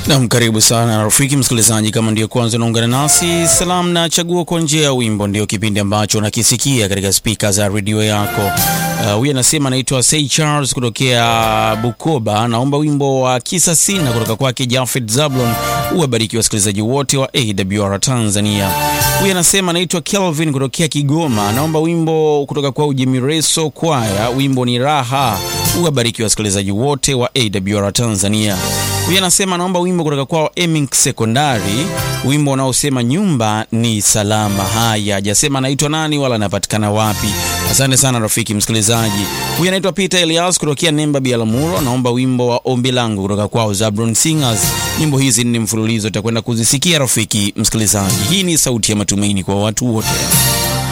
Nam, karibu sana rafiki msikilizaji, kama ndio kwanza unaungana nasi, salamu na chaguo kwa njia ya wimbo ndio kipindi ambacho unakisikia katika spika za redio yako. Huyu uh, anasema anaitwa Say Charles kutokea Bukoba, naomba wimbo wa kisa sina kutoka kwake Jafet Zablon. Uwabariki wasikilizaji wote wa AWR Tanzania. Huyu anasema anaitwa Kelvin kutokea Kigoma, naomba wimbo kutoka kwa Ujimireso Kwaya, wimbo ni raha. Uwabariki wasikilizaji wote wa AWR Tanzania. Huyu anasema anaomba wimbo kutoka kwao Emink Sekondari, wimbo unaosema nyumba ni salama. Haya, hajasema anaitwa nani wala anapatikana wapi. Asante sana rafiki msikilizaji. Huyu anaitwa Peter Elias kutokea Nemba Bialamuro, anaomba wimbo wa ombi langu kutoka kwao Zabron Singers. Nyimbo hizi ni mfululizo, utakwenda kuzisikia rafiki msikilizaji. Hii ni sauti ya matumaini kwa watu wote.